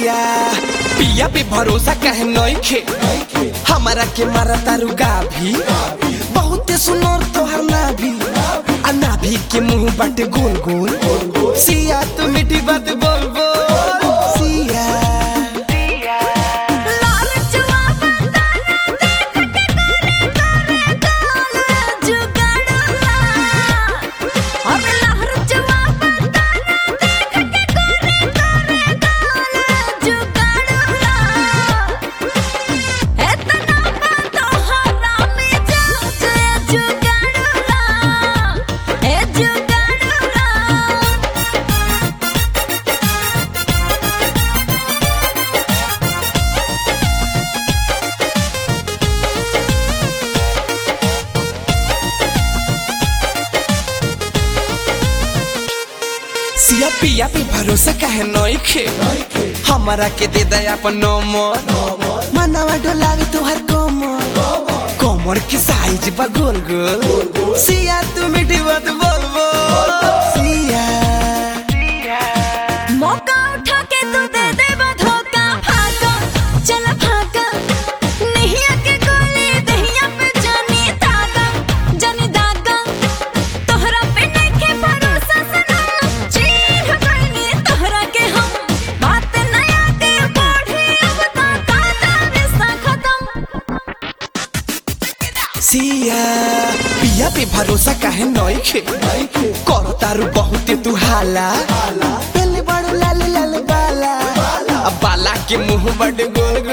सिया पिया पे भरोसा कहे नइखे हमारा के मारा तारू गाभी बहुते सुनर तोहर नाभी आ नाभी के मुंह बाटे गोल गोल सिया तू मीठी बात बोल बोल सिया लालचवा बताना देख के करे करे काल जुगड़ला और लहरचवा बताना देख के करे करे काल जुगड़ला एतना बातो हरामी जाऊं जुगड़ला ए जुगड़ला सिया पिया पे भरोसा कहे नइखे हमारा के दे दे अपन नंबर मनवा डोलावे तोहर कमर कमर के साइज बा गोल गोल सिया तू मीठी बात बोल बोल सिया मौका उठा के तू दे दे धोखा भागा चल भागा नहीं आके गोली दहिया पे जानी दागा जानी दागा तोहरा पे नहीं के भरोसा सनम चीर बनी तोहरा के हम बात नया के बढ़ी अब ता काटा रिश्ता खत्म सिया पिया पे भरोसा कहे नइखे कर तारू बहुते तू हाला पहले बड़ू लाल लाल बाला अब बाला के मुंह बड़ गोल गोल